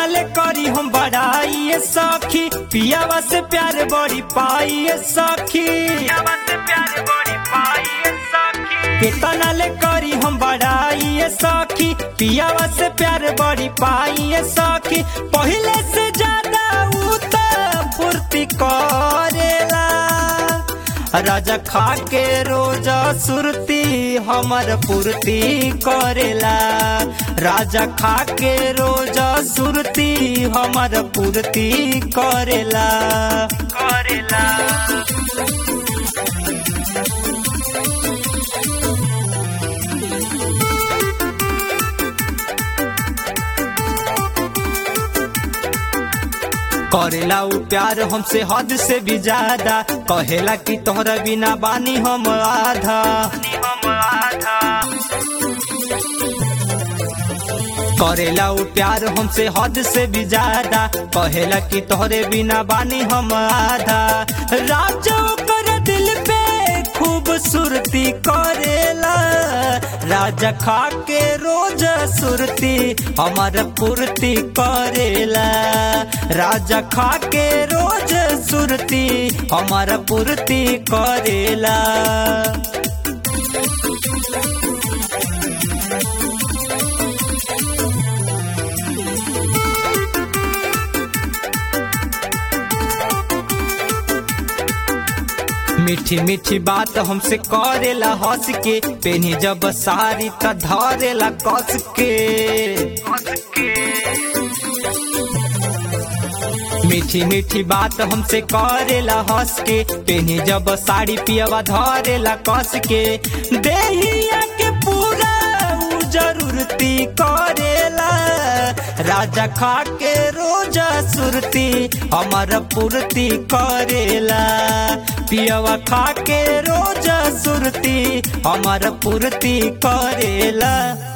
केतना ले करी हम बड़ाई ये सखी पियावा से प्यार बड़ी पाई ये सखी केतना ले करी हम बड़ाई ये सखी पियावा से प्यार बड़ी पाई ये सखी पहिले से ज्यादा उ त फुर्ती करेला राजा खा के रोजा सुरती हमर पूर्ति करेला राजा खा के रोजा सुरती हमर पूर्ति करेला करेला करेला उ प्यार हमसे हद से भी ज्यादा कहेला कि तोहरा बिना बानी हम आधा करेला उ प्यार हमसे हद से भी ज्यादा कहेला कि तोहरे बिना बानी हम आधा राजा कर दिल पे खूबसूरती करेला राजा खा के रोज सुरती हमार पूर्ति करेला राजा खा के रोज सुरती हमार पूर्ति करेला मीठी मीठी बात हमसे करेला हंस के पेनी जब सारी त धरेला कस के मीठी मीठी बात हमसे करेला हंस के पेनी जब साड़ी पियवा धरेला कस के देहिया के पूरा उ जरूरती करेला राजा खा के रोजा सुरती हमार पूर्ति करेला पियवा खा के रोजा सुरती हमार पूर्ति करेला